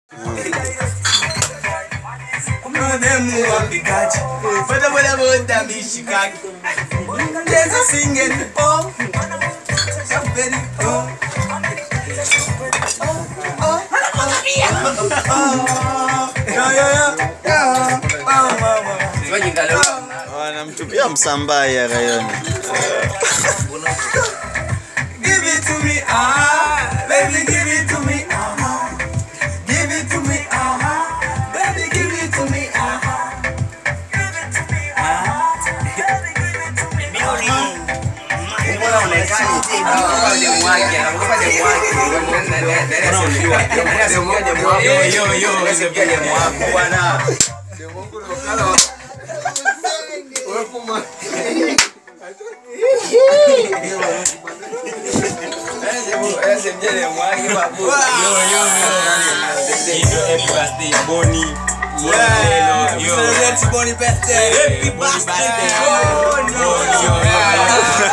Demu wapikaji boda boda boda mishikaki There's a singing oh Somebody oh Oh oh oh Yeah yeah yeah wanamtupia msambai ya rayoni Give it to me ah baby give it to me ah Give it to me ah baby give it to me ah Yeah, celebrate Bonnie birthday. Happy birthday. Oh no.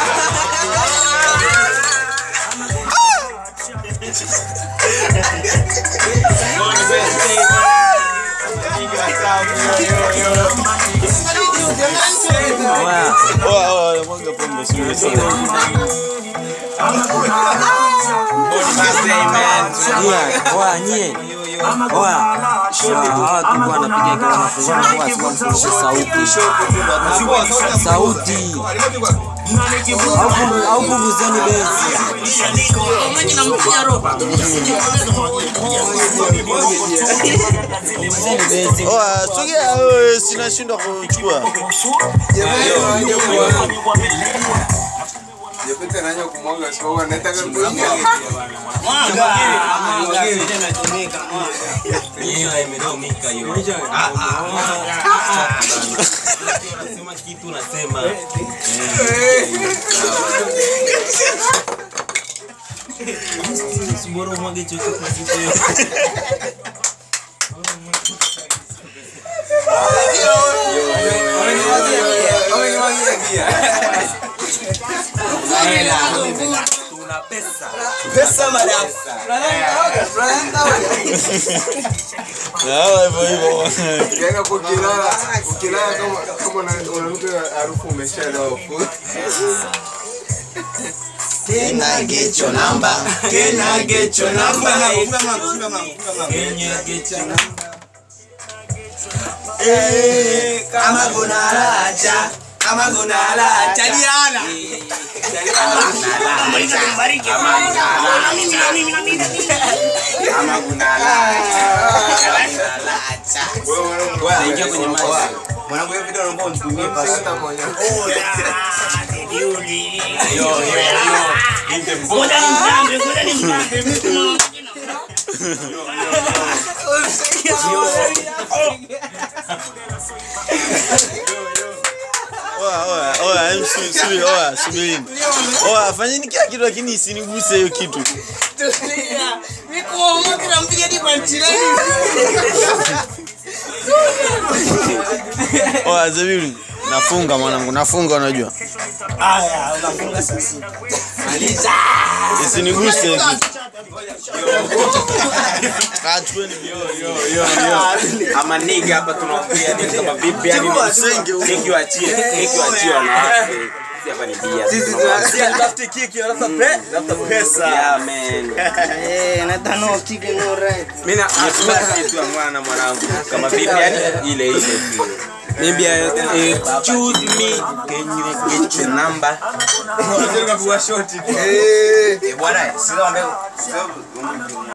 mwaga pombe sio sana Oya nyie, oya hawa tu wanapiga kama mafungano kwa sababu mfundishe sauti sauti, au pungu- au punguzeni bezi. Punguzeni bezi. oa sogea wewe sinashindwa kuchukua Pesa madafu. Na hawa hivyo hivyo Yaani hapo ukilala ukilala kama kama una- unanuka harufu umeshalewa. Can I get your number? Can I get your number? Can you get your number? Eh, kama kuna raja kama kuna raja Diana kama kuna raja Naingia kwenye maji. mwanangu hiyo video naomba unitumie basi Hata moja. oa oa oa em, su- subiri oa subirini oa fanyeni kila kitu lakini isiniguse hiyo kitu oa zabiru nafunga mwanangu nafunga unajua haya unafunga sasa maliza isiniguse hiyo kitu Ah, chukueni video. ama niga hapa tunaongea ni kama vipi yani Usenge huko. nikiwachie nikiwachie wanawake Sisi hapa ni bia sisi tunasia tafute kiki alafu pe tafuta pesa yeah man mimi na kitu ya mwana mwanangu kama vipi yani ile ile tu maybe eh, choose me can you get your number unataka kuwa shoti Eh. bwana sio ambaye